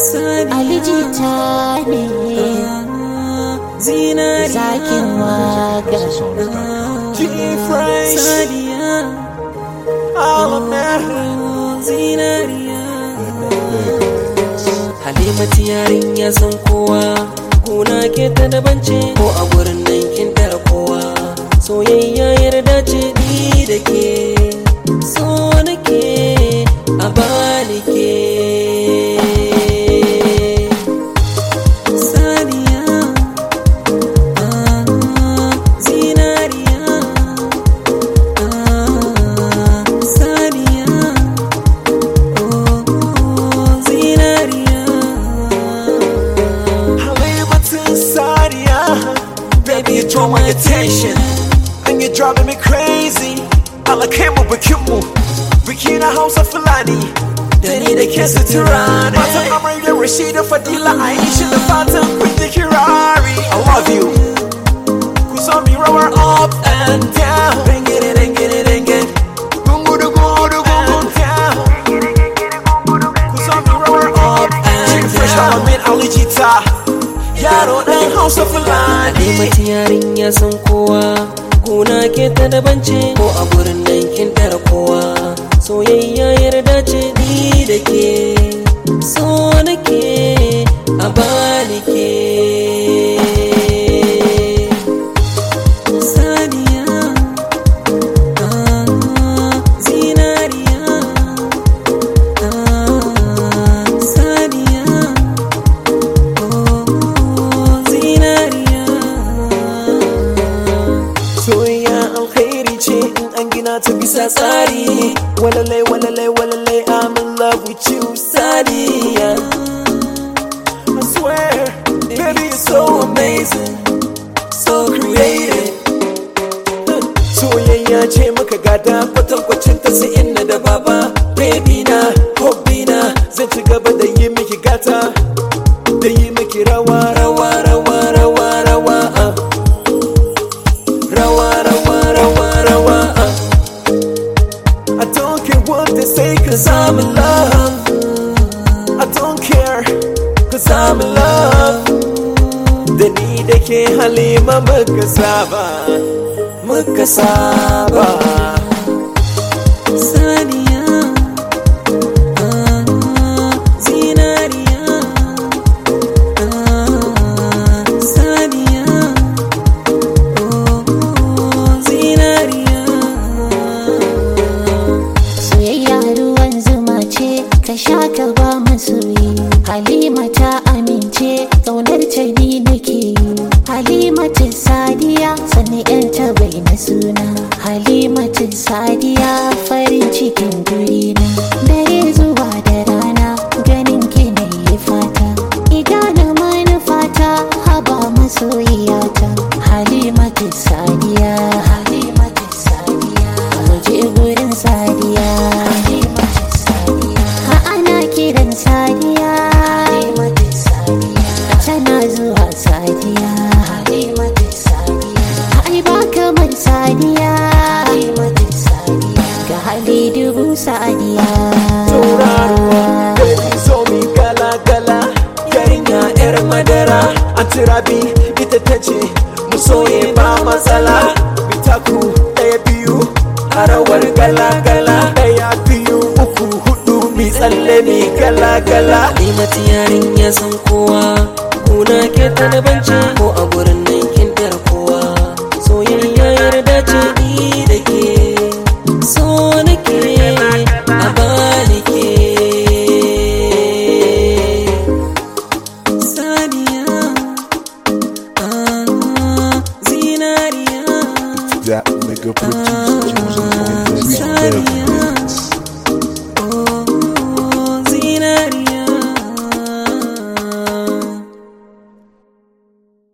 alijita ne zakin waka G-Fresh, all America. Halimatu yarinya san kowa Kuna ke ta daban ce ko a gurin nan kin tara kowa Soyayya yarda ce ni da ke So nake a bani ke Saniya ah, Zinariya ah, Saniya Halimatin Sadiya, baby you draw my attention, and you're driving me crazy. Allah kai mu bikin mu, biki na Hausa Fulani, da ni da ke sutura ne. Matan amarya Rashida Fadila Aisha da fatan kun ji kirari. I love you. Ku so mi rawar up and down. Bang it, bang it, bang it. Gungu du gungu du gungu down. Ku so mi rawar up and down. Fresh out min alijita. Yaro ɗan Hausa Fulani. Halimatu yarinya san kowa Kuna ke ta daban ce ko a gurin nan kin tara kowa Soyayya yarda ce ni da ke So nake a bani ke Saniya ah, Zinariya ah, Saniya Soyayya alkhairi ce in an gina ta bisa tsari. Walalai walalai walalai I'm in love with you Sadiya. I swear, baby you're so amazing, so creative. Soyayya ce muka gada kwatankwacin ta sai inna da baba. Baby na, hobby na, zan ci gaba da yi miki gata. Da yi miki rawa rawa rawa rawa rawa. ah. Rawa, rawa, rawa, rawa. uh. I don't care what they say, cause I'm in love. I don't care, cause I'm in love. Da ni da ke halima muka saba, muka saba. Saniya ah, Zinariya ah, Saniya oh, Zinariya soyayya ruwan zuma ce ka sha ka ba masoyi halima ta amince ƙaunar ta ni nake yi halimatu sadiya sani yan ta bai na suna halimatu sadiya farin cikin durina dare zuwa da rana ganin ki na yi fata idana manufata haba masoyiyata halimatu sadiya halimatu sadiya waje gurin sadiya halimatu sadiya ha ana kiran sadiya halimatu sadiya tana zuwa sadiya halimatu sadiya ai ba kamar sadiya halimatu sadiya ga hali dubu sadiya Tauraruwa, baby so mi gala gala. Yarinya yar madara, an turabi ita ta ce, mu soye ba matsala. Bitaku ɗaya biyu, a rawar gala gala. Ɗaya biyu uku hudu, mi tsalle mi gala gala. Halimatu yarinya san kowa Kuna ke ta daban ce ko a gurin nan kin tara kowa Soyayya yarda ce ni da ke So nake a bani ke Saniya ah, Zinariya That nigga producer.